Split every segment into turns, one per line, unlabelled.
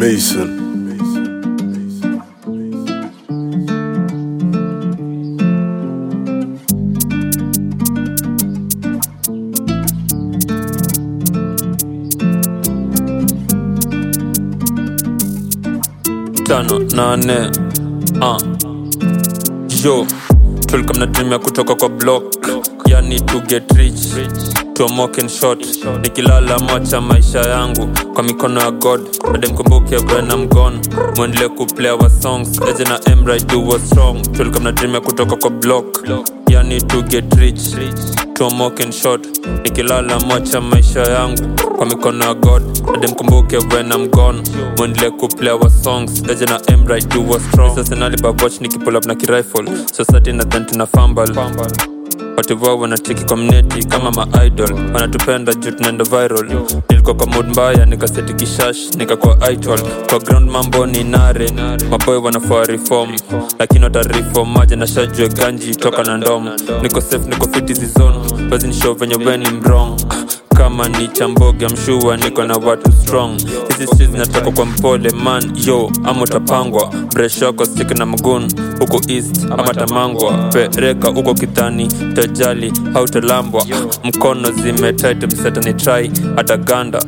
Mason.
tano nane uh. yo tulikuwa mnatumia kutoka kwa block yani to get rich tuamoke in short nikilala macha maisha yangu kwa mikono ya god bade mkumbuke when I'm gone mwendelee kuplay our songs eje na emra do was strong tulikuwa mnatumia kutoka kwa block yani to get rich tuamoke in short nikilala macha maisha yangu kwa mikono ya god bade mkumbuke when I'm gone mwendelee kuplay our songs eje na emra do was strong sasa nalibabwatch nikipull up na kirifle society na dhan tuna fumble watu wao wanacheki kwa mneti kama maidol wanatupenda juu tunaenda viral nilikuwa kwa mood mbaya nikaseti kishash nikakuwa idol kwa ground mambo ni nare maboy wanafaa reform lakini watareform maja na shajue ganji toka na ndom niko safe niko fit hizi zone basi nishow venye weni mrong kama ni chamboge mshua niko na watu strong hizi streets zinatoka kwa mpole man yo ama utapangwa breshoko stik na mgun huko east ama tamangwa pereka huko kitani tajali hautalambwa mkono zimetit msetani try hata ganda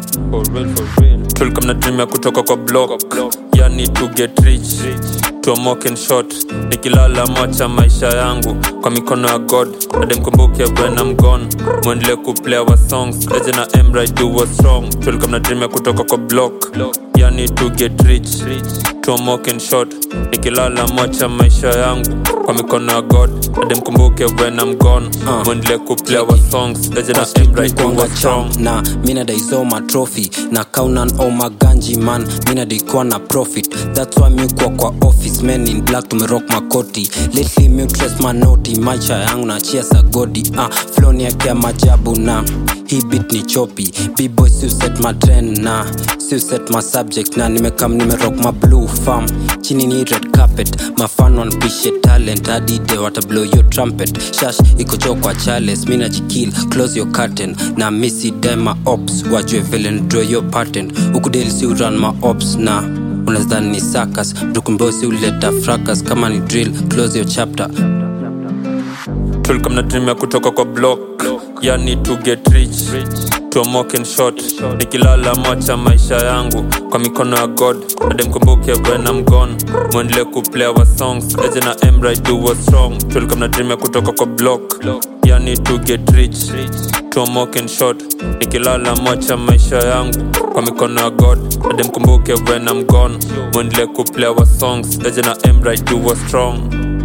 tulikuwa mnatumia kutoka kwa block yani to get rich tuamoke in short nikilala macha maisha yangu kwa mikono ya god ade mkumbuke when I'm gone mwendelee kuplay our songs eje na emra do was strong tulikuwa mnatumia kutoka kwa block yani to get rich tuamoke in short nikilala macha maisha yangu kwa mikono ya god ade mkumbuke when I'm gone mwendelee kuplay our songs eje na emra do was strong
na mina daisoma trophy na kaunan oma ganji man mina daikuwa na profit thats why miukwa kwa office men in black tumerock makoti lately miutres manoti maisha yangu na chia sagodi ah, floni yake ya majabu na hii bit ni chopi bboy siuset matren na siuset ma subject na nimekam nimerock ma blue farm chini ni red carpet mafan wanpishe talent adide watablow yo trumpet shash ikocho kwa chales mina jikil close your curtain na misi dema ops wajue vile ndraw yo patent ukudeli si uran ma ops na unazani ni sakas mtukumbosi uleta fracas kama ni drill close your chapter
tulikuwa mnatumia kutoka kwa block yani to get rich tuamoke in short nikilala macha maisha yangu kwa mikono ya god ade mkumbuke when I'm gone mwendelee kuplay our songs eje na emra do was strong tulikuwa mnatumia kutoka kwa block yani to get rich tuamoke in short nikilala macha maisha yangu kwa mikono ya god ade mkumbuke when I'm gone mwendelee kuplay our songs eje na emra do was strong